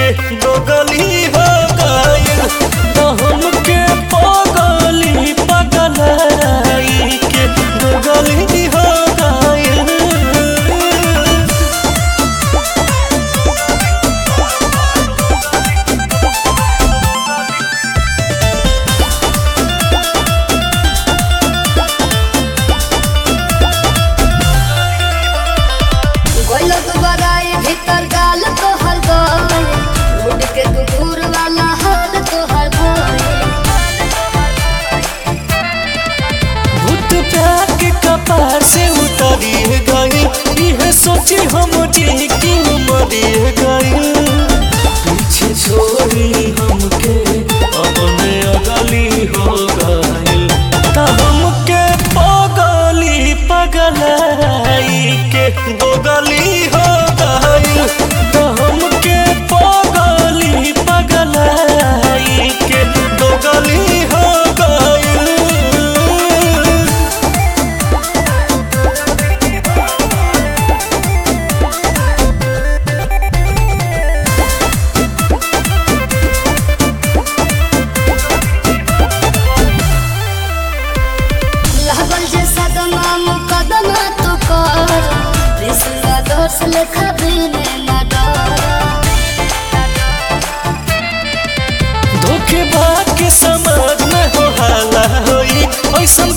के दोगली हो गइल तो हमके पगली पगलाई के दोगली हो गइल गोइलो दुबराई भीतर गाल तो हर गए रोड के कुकुर वाला हाल तो हर गए भूत प्यार के कपार से उतरिए गई यह सोची हम जी की मरिए गई पीछे छोड़ी हमके अपने अगली हो गई त हमके पगली पगलाई के दोगली हो गई त हमके पगली पगलाई के दोगली हो गई लागल जे सदमा मुकदमा तो कर रिश्ता दोष लेखा बिने न डर धोखेबाज के समाज में हो हाला होई ऐसन